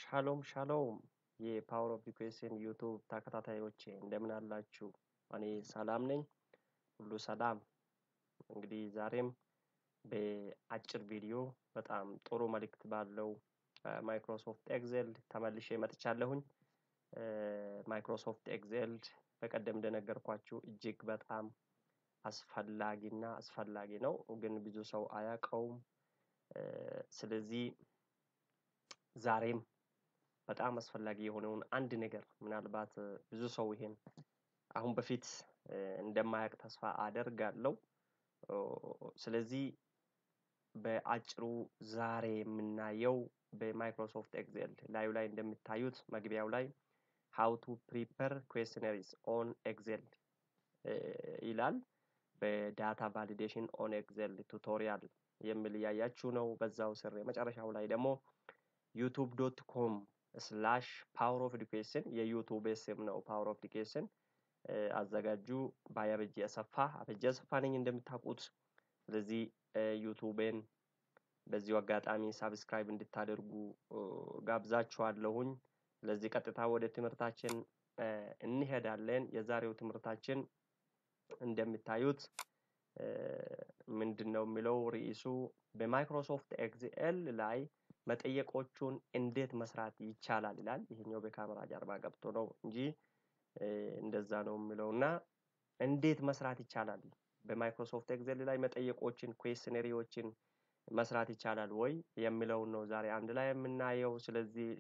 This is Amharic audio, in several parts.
ሻሎም ሻሎም የፓወር ኦፍ ኢኩዌሽን ዩቱብ ተከታታዮቼ እንደምን አላችሁ? እኔ ሰላም ነኝ፣ ሁሉ ሰላም። እንግዲህ ዛሬም በአጭር ቪዲዮ በጣም ጥሩ መልእክት ባለው ማይክሮሶፍት ኤክሴል ተመልሼ መጥቻለሁኝ። ማይክሮሶፍት ኤክሴል በቀደም እንደነገርኳችሁ እጅግ በጣም አስፈላጊና አስፈላጊ ነው፣ ግን ብዙ ሰው አያውቀውም። ስለዚህ ዛሬም በጣም አስፈላጊ የሆነውን አንድ ነገር ምናልባት ብዙ ሰው ይሄን አሁን በፊት እንደማያውቅ ተስፋ አደርጋለሁ። ስለዚህ በአጭሩ ዛሬ የምናየው በማይክሮሶፍት ኤክሴል ላዩ ላይ እንደምታዩት መግቢያው ላይ ሃው ቱ ፕሪፐር ኩዌስቸነሪስ ኦን ኤክሴል ይላል። በዳታ ቫሊዴሽን ኦን ኤክሴል ቱቶሪያል የሚል እያያችሁ ነው። በዛው ስር የመጨረሻው ላይ ደግሞ ዩቱብ ዶት ኮም ስላሽ ፓወር ኦፍ ኤዱኬሽን የዩቱብ ስም ነው። ፓወር ኦፍ ኤዱኬሽን አዘጋጁ ባይ አበጀ አሰፋ። አበጀ አሰፋ ነኝ እንደምታውቁት። ስለዚህ ዩቱቤን በዚሁ አጋጣሚ ሳብስክራይብ እንድታደርጉ ጋብዛችኋለሁኝ። ስለዚህ ቀጥታ ወደ ትምህርታችን እንሄዳለን። የዛሬው ትምህርታችን እንደምታዩት ምንድን ነው የሚለው ርዕሱ በማይክሮሶፍት ኤክስኤል ላይ መጠየቆቹን እንዴት መስራት ይቻላል ይላል። ይሄኛው በካሜራ ጀርባ ገብቶ ነው እንጂ እንደዛ ነው የሚለው እና እንዴት መስራት ይቻላል በማይክሮሶፍት ኤክሴል ላይ መጠየቆችን ኩዌስሽነሪዎችን መስራት ይቻላል ወይ የሚለውን ነው ዛሬ አንድ ላይ የምናየው። ስለዚህ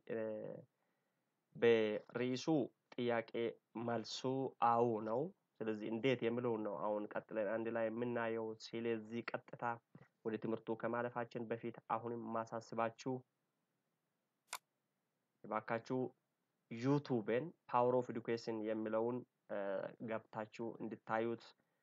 በርዕሱ ጥያቄ መልሱ አዎ ነው። ስለዚህ እንዴት የሚለውን ነው አሁን ቀጥለን አንድ ላይ የምናየው። ስለዚህ ቀጥታ ወደ ትምህርቱ ከማለፋችን በፊት አሁንም ማሳስባችሁ እባካችሁ ዩቱብን ፓወር ኦፍ ኤዱኬሽን የሚለውን ገብታችሁ እንድታዩት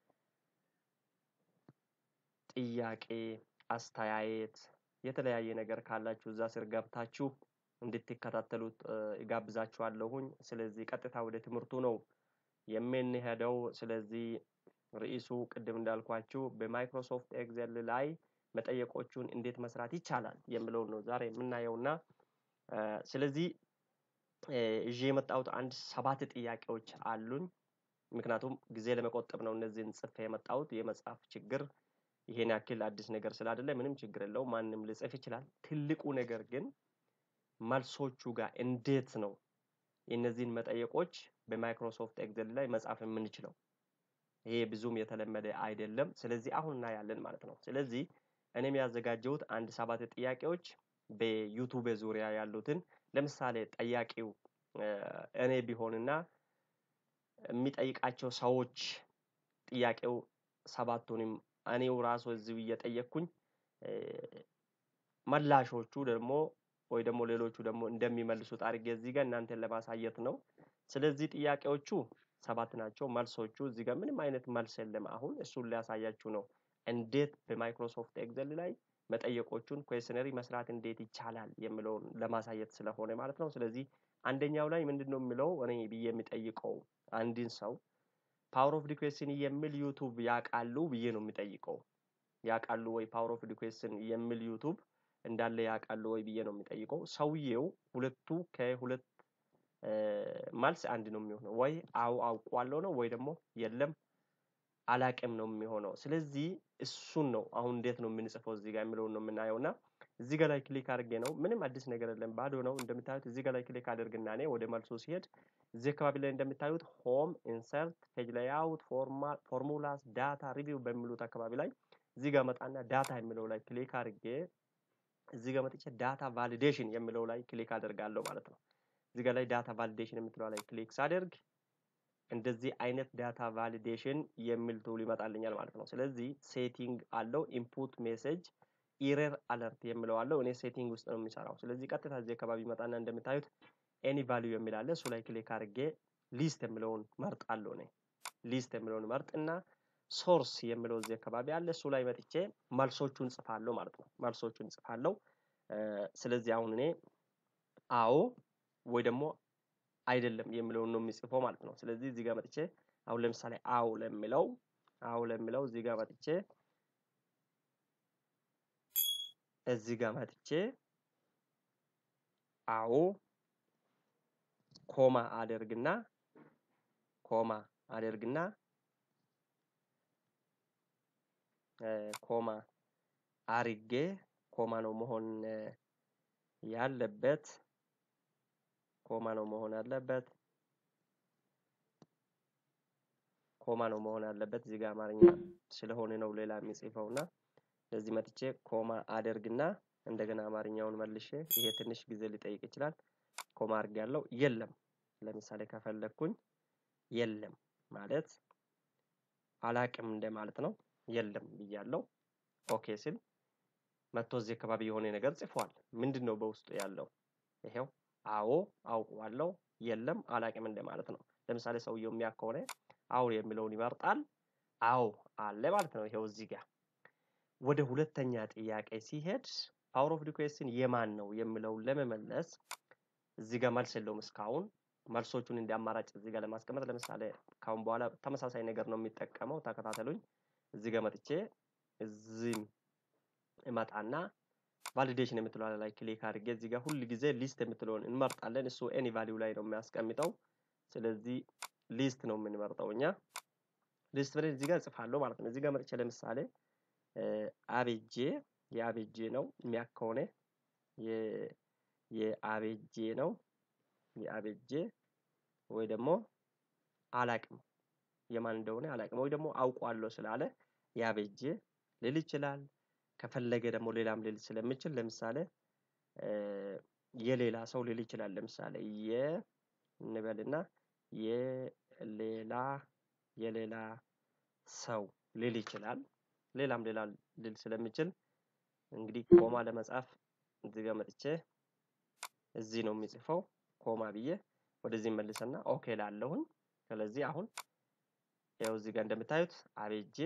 ጥያቄ፣ አስተያየት፣ የተለያየ ነገር ካላችሁ እዛ ስር ገብታችሁ እንድትከታተሉት እጋብዛችኋለሁኝ። ስለዚህ ቀጥታ ወደ ትምህርቱ ነው የምንሄደው። ስለዚህ ርዕሱ ቅድም እንዳልኳችሁ በማይክሮሶፍት ኤክሴል ላይ መጠየቆቹን እንዴት መስራት ይቻላል የሚለውን ነው ዛሬ የምናየው እና ስለዚህ ይዤ የመጣሁት አንድ ሰባት ጥያቄዎች አሉኝ። ምክንያቱም ጊዜ ለመቆጠብ ነው እነዚህን ጽፌ የመጣሁት። የመጽሐፍ ችግር ይሄን ያክል አዲስ ነገር ስላይደለ ምንም ችግር የለውም፣ ማንም ሊጽፍ ይችላል። ትልቁ ነገር ግን መልሶቹ ጋር እንዴት ነው የእነዚህን መጠየቆች በማይክሮሶፍት ኤክሴል ላይ መጻፍ የምንችለው። ይሄ ብዙም የተለመደ አይደለም። ስለዚህ አሁን እናያለን ማለት ነው። ስለዚህ እኔም ያዘጋጀሁት አንድ ሰባት ጥያቄዎች በዩቱብ ዙሪያ ያሉትን ለምሳሌ ጠያቂው እኔ ቢሆንና የሚጠይቃቸው ሰዎች ጥያቄው ሰባቱንም እኔው ራሱ እዚሁ እየጠየቅኩኝ መላሾቹ ደግሞ ወይ ደግሞ ሌሎቹ ደግሞ እንደሚመልሱት አድርጌ እዚህ ጋር እናንተን ለማሳየት ነው። ስለዚህ ጥያቄዎቹ ሰባት ናቸው። መልሶቹ እዚህ ጋር ምንም አይነት መልስ የለም። አሁን እሱን ሊያሳያችሁ ነው። እንዴት በማይክሮሶፍት ኤክሴል ላይ መጠየቆቹን ኩዌስሽነሪ መስራት እንዴት ይቻላል የሚለውን ለማሳየት ስለሆነ ማለት ነው። ስለዚህ አንደኛው ላይ ምንድን ነው የሚለው እኔ ብዬ የሚጠይቀው አንድን ሰው ፓወር ኦፍ ኤዱኬሽን የሚል ዩቱብ ያውቃሉ ብዬ ነው የሚጠይቀው። ያውቃሉ ወይ ፓወር ኦፍ ኤዱኬሽን የሚል ዩቱብ እንዳለ ያውቃሉ ወይ ብዬ ነው የሚጠይቀው። ሰውየው ሁለቱ ከሁለት መልስ አንድ ነው የሚሆነው። ወይ አው አውቋለሁ ነው ወይ ደግሞ የለም አላቅም ነው የሚሆነው። ስለዚህ እሱን ነው አሁን እንዴት ነው የምንጽፈው እዚህ ጋር የሚለውን ነው የምናየው እና እዚህ ጋር ላይ ክሊክ አድርጌ ነው ምንም አዲስ ነገር የለም ባዶ ነው እንደምታዩት። እዚህ ጋር ላይ ክሊክ አድርግና እኔ ወደ መልሱ ሲሄድ እዚህ አካባቢ ላይ እንደምታዩት ሆም፣ ኢንሰርት፣ ፔጅ ላይአውት፣ ፎርሙላስ፣ ዳታ ሪቪው በሚሉት አካባቢ ላይ እዚህ ጋር መጣና ዳታ የሚለው ላይ ክሊክ አድርጌ እዚህ ጋር መጥቼ ዳታ ቫሊዴሽን የሚለው ላይ ክሊክ አደርጋለሁ ማለት ነው። እዚህ ጋር ላይ ዳታ ቫሊዴሽን የምትለው ላይ ክሊክ ሳደርግ እንደዚህ አይነት ዳታ ቫሊዴሽን የሚል ቱል ይመጣልኛል ማለት ነው። ስለዚህ ሴቲንግ አለው ኢንፑት ሜሴጅ ኢረር አለርት የሚለው አለው። እኔ ሴቲንግ ውስጥ ነው የሚሰራው። ስለዚህ ቀጥታ እዚህ አካባቢ መጣና እንደምታዩት ኤኒ ቫሊዩ የሚል አለ። እሱ ላይ ክሊክ አድርጌ ሊስት የሚለውን መርጣለሁ። እኔ ሊስት የሚለውን መርጥና ሶርስ የሚለው እዚህ አካባቢ አለ። እሱ ላይ መጥቼ መልሶቹን ጽፋለሁ ማለት ነው። መልሶቹን ጽፋለሁ። ስለዚህ አሁን እኔ አዎ ወይ ደግሞ አይደለም የሚለውን ነው የሚጽፈው ማለት ነው። ስለዚህ እዚህ ጋር መጥቼ አሁን ለምሳሌ አዎ ለሚለው አዎ ለሚለው እዚህ ጋር መጥቼ እዚህ ጋር መጥቼ አዎ ኮማ አደርግና ኮማ አደርግና ኮማ አርጌ ኮማ ነው መሆን ያለበት ኮማ ነው መሆን ያለበት ኮማ ነው መሆን ያለበት። እዚህ ጋር አማርኛ ስለሆነ ነው ሌላ የሚጽፈው እና ለዚህ መጥቼ ኮማ አደርግና እንደገና አማርኛውን መልሼ ይሄ ትንሽ ጊዜ ሊጠይቅ ይችላል። ኮማ አድርጌያለሁ። የለም ለምሳሌ ከፈለግኩኝ የለም ማለት አላቅም እንደማለት ነው። የለም ብያለሁ። ኦኬ ስል መጥቶ እዚህ አካባቢ የሆነ ነገር ጽፏል። ምንድን ነው በውስጡ ያለው? ይሄው አዎ አውቀዋለሁ፣ የለም አላቅም እንደማለት ነው። ለምሳሌ ሰውየው የሚያውቅ ከሆነ አዎ የሚለውን ይመርጣል። አዎ አለ ማለት ነው። ይሄው እዚህ ጋር ወደ ሁለተኛ ጥያቄ ሲሄድ ፓወር ኦፍ ሪኩዌስትን የማን ነው የሚለውን ለመመለስ እዚህ ጋር መልስ የለውም እስካሁን። መልሶቹን እንደ አማራጭ እዚህ ጋር ለማስቀመጥ ለምሳሌ ካሁን በኋላ ተመሳሳይ ነገር ነው የሚጠቀመው። ተከታተሉኝ። እዚህ ጋር መጥቼ እዚህም እመጣና ቫሊዴሽን የምትለው ላይ ክሊክ አድርጌ እዚህ ጋር ሁል ጊዜ ሊስት የምትለውን እንመርጣለን። እሱ ኤኒ ቫሊዩ ላይ ነው የሚያስቀምጠው። ስለዚህ ሊስት ነው የምንመርጠው እኛ ሊስት ብለን እዚህ ጋር እጽፋለሁ ማለት ነው። እዚህ ጋር መጥቼ ለምሳሌ አቤጄ የአቤጄ ነው የሚያክ ከሆነ የአቤጄ ነው የአቤጄ ወይ ደግሞ አላቅም የማን እንደሆነ አላቅም ወይ ደግሞ አውቋለሁ ስላለ የአቤጄ ልል ይችላል። ከፈለገ ደግሞ ሌላም ልል ስለምችል ለምሳሌ የሌላ ሰው ልል ይችላል። ለምሳሌ የ እንበልና የሌላ የሌላ ሰው ልል ይችላል። ሌላም ሌላ ልል ስለምችል እንግዲህ ኮማ ለመጻፍ እዚህ ጋር መጥቼ እዚህ ነው የሚጽፈው ኮማ ብዬ ወደዚህ መልሰና ኦኬ ላለሁኝ። ስለዚህ አሁን ያው እዚህ ጋር እንደምታዩት አቤጄ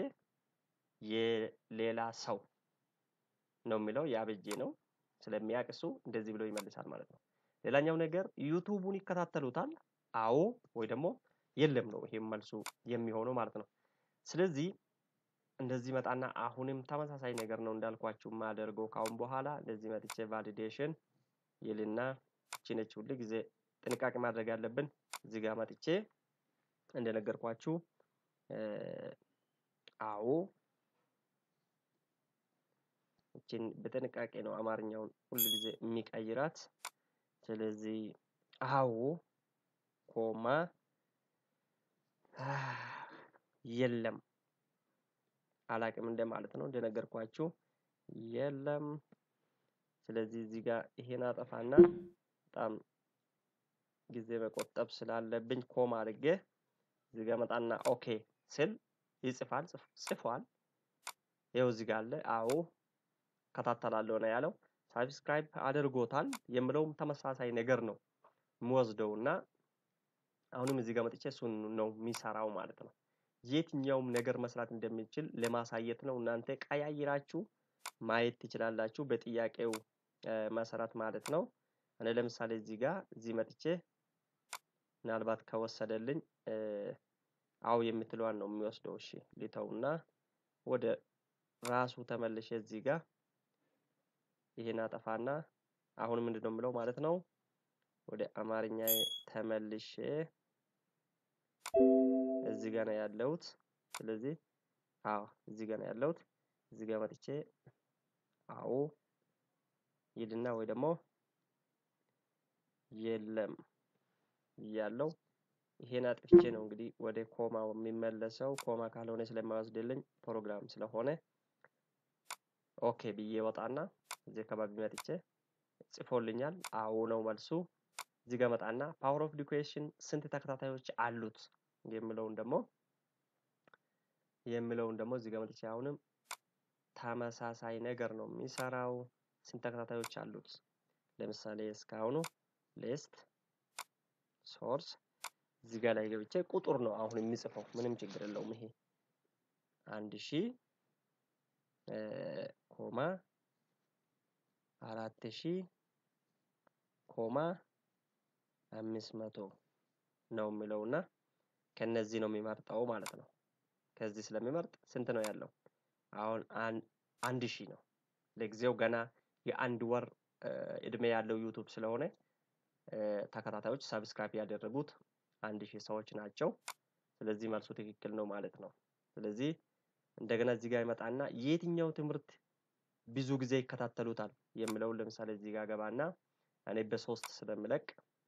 የሌላ ሰው ነው የሚለው የአቤጄ ነው ስለሚያውቅ እሱ እንደዚህ ብሎ ይመልሳል ማለት ነው። ሌላኛው ነገር ዩቱቡን ይከታተሉታል። አዎ ወይ ደግሞ የለም ነው ይሄም መልሱ የሚሆነው ማለት ነው። ስለዚህ እንደዚህ መጣና አሁንም ተመሳሳይ ነገር ነው እንዳልኳችሁ የማደርገው ካሁን በኋላ እንደዚህ መጥቼ ቫሊዴሽን ይልና እቺ ነች ሁል ጊዜ ጥንቃቄ ማድረግ ያለብን። እዚህ ጋር መጥቼ እንደነገርኳችሁ አዎ እችን በጥንቃቄ ነው አማርኛውን ሁል ጊዜ የሚቀይራት። ስለዚህ አዎ ኮማ የለም አላቅም እንደማለት ነው እንደነገርኳችሁ የለም። ስለዚህ እዚህ ጋር ይሄን አጠፋና በጣም ጊዜ መቆጠብ ስላለብኝ ኮማ አድርጌ እዚህ ጋር መጣና ኦኬ ስል ይጽፋል ጽፏል። ይኸው እዚህ ጋር አለ አዎ እከታተላለሁ ነው ያለው። ሳብስክራይብ አድርጎታል የምለውም ተመሳሳይ ነገር ነው የምወስደው እና አሁንም እዚህ ጋር መጥቼ እሱን ነው የሚሰራው ማለት ነው። የትኛውም ነገር መስራት እንደሚችል ለማሳየት ነው። እናንተ ቀያይራችሁ ማየት ትችላላችሁ በጥያቄው መሰረት ማለት ነው። እኔ ለምሳሌ እዚህ ጋር እዚህ መጥቼ ምናልባት ከወሰደልኝ አዎ የምትለዋን ነው የሚወስደው። እሺ ሊተውና ወደ ራሱ ተመልሼ እዚህ ጋር ይሄን አጠፋና አሁን ምንድን ነው የምለው ማለት ነው ወደ አማርኛ ተመልሼ እዚህ ጋር ነው ያለሁት። ስለዚህ አዎ እዚህ ጋር ነው ያለሁት። እዚህ ጋር መጥቼ አዎ ይልና ወይ ደግሞ የለም እያለው ይሄን አጥፍቼ ነው እንግዲህ ወደ ኮማ የሚመለሰው። ኮማ ካልሆነ ስለማይወስድልኝ ፕሮግራም ስለሆነ ኦኬ ብዬ ወጣና እዚህ አካባቢ መጥቼ ጽፎልኛል። አዎ ነው መልሱ። እዚህ ጋር መጣና ፓወር ኦፍ ዲኩዌሽን ስንት ተከታታዮች አሉት የሚለውን ደግሞ የሚለውን ደግሞ እዚህ ጋር መጥቼ አሁንም ተመሳሳይ ነገር ነው የሚሰራው። ስንት ተከታታዮች አሉት? ለምሳሌ እስካሁኑ ሊስት ሶርስ እዚህ ጋር ላይ ገብቼ ቁጥር ነው አሁን የሚጽፈው ምንም ችግር የለውም። ይሄ አንድ ሺህ ኮማ አራት ሺህ ኮማ አምስት መቶ ነው የሚለው እና ከነዚህ ነው የሚመርጠው ማለት ነው። ከዚህ ስለሚመርጥ ስንት ነው ያለው? አሁን አንድ ሺህ ነው። ለጊዜው ገና የአንድ ወር እድሜ ያለው ዩቱብ ስለሆነ ተከታታዮች ሰብስክራይብ ያደረጉት አንድ ሺህ ሰዎች ናቸው። ስለዚህ መልሱ ትክክል ነው ማለት ነው። ስለዚህ እንደገና እዚህ ጋር ይመጣና የትኛው ትምህርት ብዙ ጊዜ ይከታተሉታል የሚለውን ለምሳሌ እዚህ ጋር ገባና እኔ በሶስት ስለምለቅ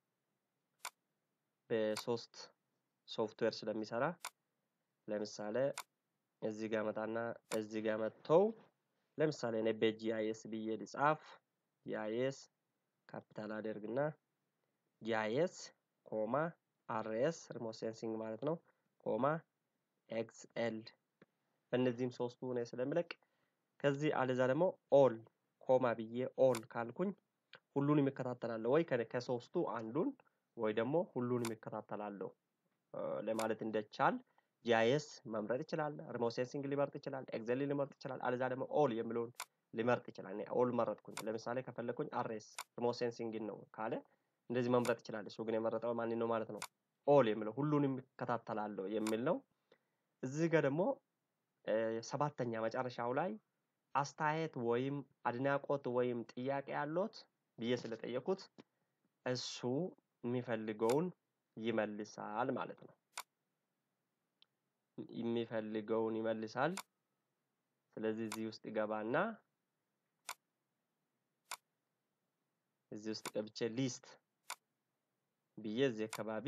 በሶስት ሶፍትዌር ስለሚሰራ ለምሳሌ እዚህ ጋር መጣና እዚህ ጋር መጥተው ለምሳሌ እኔ በጂአይኤስ ብዬ ልጻፍ ጂአይኤስ ካፒታል አደርግና ጂአይኤስ ኮማ አርኤስ ሪሞት ሴንሲንግ ማለት ነው ኮማ ኤክስኤል በእነዚህም ሶስቱ እኔ ስለምለቅ ከዚህ አለዛ ደግሞ ኦል ኮማ ብዬ ኦል ካልኩኝ ሁሉንም ይከታተላለሁ ወይ ከሶስቱ አንዱን ወይ ደግሞ ሁሉንም ይከታተላለሁ ለማለት እንደቻል ጂአይኤስ መምረጥ ይችላል። ሪሞት ሴንሲንግ ሊመርጥ ይችላል። ኤክሴል ሊመርጥ ይችላል። አለዛ ደግሞ ኦል የሚለውን ሊመርጥ ይችላል። እኔ ኦል መረጥኩኝ። ለምሳሌ ከፈለኩኝ አርኤስ ሪሞት ሴንሲንግን ነው ካለ እንደዚህ መምረጥ ይችላል። እሱ ግን የመረጠው ማን ነው ማለት ነው? ኦል የሚለው ሁሉንም ይከታተላለሁ የሚል ነው። እዚህ ጋር ደግሞ ሰባተኛ መጨረሻው ላይ አስተያየት ወይም አድናቆት ወይም ጥያቄ ያሎት ብዬ ስለጠየኩት እሱ የሚፈልገውን ይመልሳል ማለት ነው። የሚፈልገውን ይመልሳል። ስለዚህ እዚህ ውስጥ ይገባና እዚህ ውስጥ ገብቼ ሊስት ብዬ እዚህ አካባቢ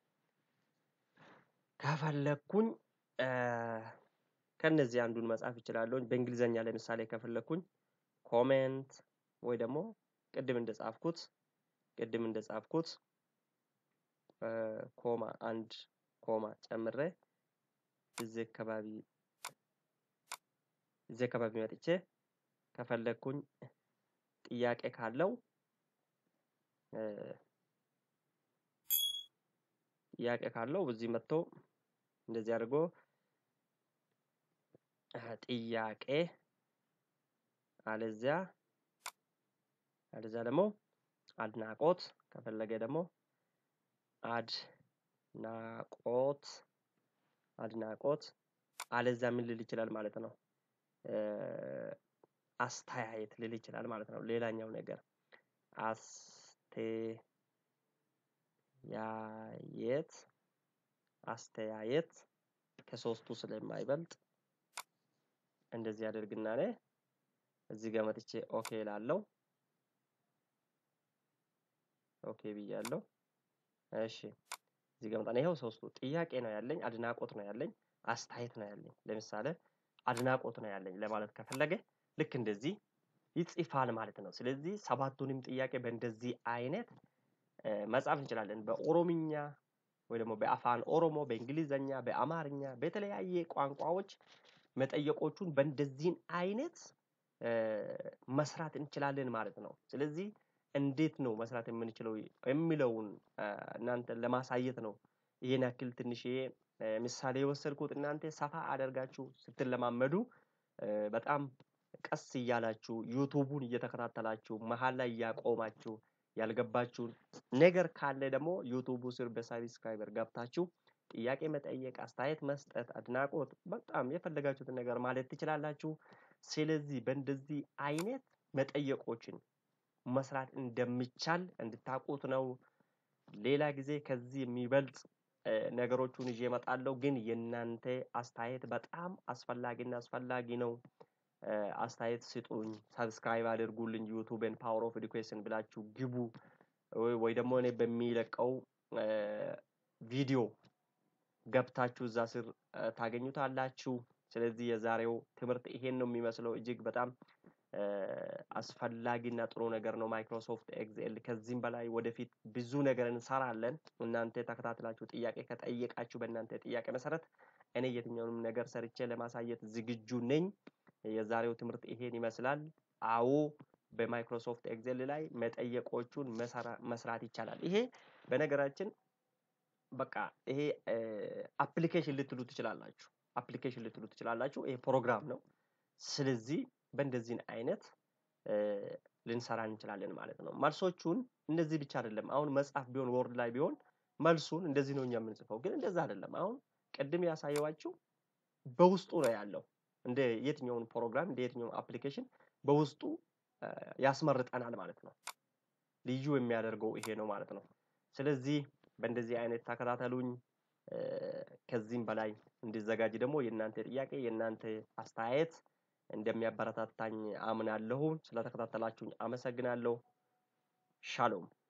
ከፈለኩኝ ከነዚህ አንዱን መጻፍ እችላለሁ። በእንግሊዘኛ ለምሳሌ ከፈለኩኝ ኮሜንት ወይ ደግሞ ቅድም እንደጻፍኩት ቅድም እንደጻፍኩት ኮማ አንድ ኮማ ጨምሬ እዚህ አካባቢ እዚህ አካባቢ መጥቼ ከፈለኩኝ ጥያቄ ካለው ጥያቄ ካለው እዚህ መጥቶ እንደዚህ አድርጎ ጥያቄ አለዚያ አለዚያ ደግሞ አድናቆት ከፈለገ ደግሞ አድናቆት አድናቆት አለዚያ ምን ልል ይችላል ማለት ነው። አስተያየት ልል ይችላል ማለት ነው። ሌላኛው ነገር አስተያየት አስተያየት ከሶስቱ ስለማይበልጥ እንደዚህ አደርግና እኔ እዚህ ጋር መጥቼ ኦኬ እላለሁ። ኦኬ ብያለሁ። እሺ እዚህ ጋር መጣና ይኸው ሶስቱ ጥያቄ ነው ያለኝ፣ አድናቆት ነው ያለኝ፣ አስተያየት ነው ያለኝ። ለምሳሌ አድናቆት ነው ያለኝ ለማለት ከፈለገ ልክ እንደዚህ ይጽፋል ማለት ነው። ስለዚህ ሰባቱንም ጥያቄ በእንደዚህ አይነት መጻፍ እንችላለን። በኦሮምኛ ወይ ደግሞ በአፋን ኦሮሞ፣ በእንግሊዘኛ፣ በአማርኛ በተለያየ ቋንቋዎች መጠየቆቹን በእንደዚህን አይነት መስራት እንችላለን ማለት ነው። ስለዚህ እንዴት ነው መስራት የምንችለው የሚለውን እናንተን ለማሳየት ነው ይሄን ያክል ትንሽዬ ምሳሌ የወሰድኩት። እናንተ ሰፋ አደርጋችሁ ስትለማመዱ በጣም ቀስ እያላችሁ ዩቱቡን እየተከታተላችሁ መሀል ላይ እያቆማችሁ ያልገባችሁን ነገር ካለ ደግሞ ዩቱቡ ስር በሳብስክራይበር ገብታችሁ ጥያቄ መጠየቅ፣ አስተያየት መስጠት፣ አድናቆት በጣም የፈለጋችሁትን ነገር ማለት ትችላላችሁ። ስለዚህ በእንደዚህ አይነት መጠየቆችን መስራት እንደሚቻል እንድታውቁት ነው። ሌላ ጊዜ ከዚህ የሚበልጥ ነገሮቹን ይዤ እመጣለሁ። ግን የእናንተ አስተያየት በጣም አስፈላጊና አስፈላጊ ነው። አስተያየት ስጡኝ፣ ሰብስክራይብ አድርጉልኝ፣ ዩቱብን ፓወር ኦፍ ኤዱኬሽን ብላችሁ ግቡ። ወይ ደግሞ እኔ በሚለቀው ቪዲዮ ገብታችሁ እዛ ስር ታገኙታላችሁ። ስለዚህ የዛሬው ትምህርት ይሄን ነው የሚመስለው። እጅግ በጣም አስፈላጊና ጥሩ ነገር ነው ማይክሮሶፍት ኤክስኤል። ከዚህም በላይ ወደፊት ብዙ ነገር እንሰራለን። እናንተ ተከታትላችሁ ጥያቄ ከጠየቃችሁ በእናንተ ጥያቄ መሰረት እኔ የትኛውንም ነገር ሰርቼ ለማሳየት ዝግጁ ነኝ። የዛሬው ትምህርት ይሄን ይመስላል። አዎ በማይክሮሶፍት ኤክሴል ላይ መጠየቆቹን መስራት ይቻላል። ይሄ በነገራችን በቃ ይሄ አፕሊኬሽን ልትሉ ትችላላችሁ። አፕሊኬሽን ልትሉ ትችላላችሁ። ይሄ ፕሮግራም ነው። ስለዚህ በእንደዚህን አይነት ልንሰራ እንችላለን ማለት ነው። መልሶቹን እንደዚህ ብቻ አይደለም። አሁን መጽሐፍ ቢሆን ወርድ ላይ ቢሆን መልሱን እንደዚህ ነው እኛ የምንጽፈው፣ ግን እንደዛ አይደለም። አሁን ቅድም ያሳየዋችሁ በውስጡ ነው ያለው። እንደ የትኛውን ፕሮግራም እንደ የትኛውን አፕሊኬሽን በውስጡ ያስመርጠናል ማለት ነው። ልዩ የሚያደርገው ይሄ ነው ማለት ነው። ስለዚህ በእንደዚህ አይነት ተከታተሉኝ። ከዚህም በላይ እንዲዘጋጅ ደግሞ የእናንተ ጥያቄ የእናንተ አስተያየት እንደሚያበረታታኝ አምናለሁ። ስለተከታተላችሁኝ አመሰግናለሁ። ሻሎም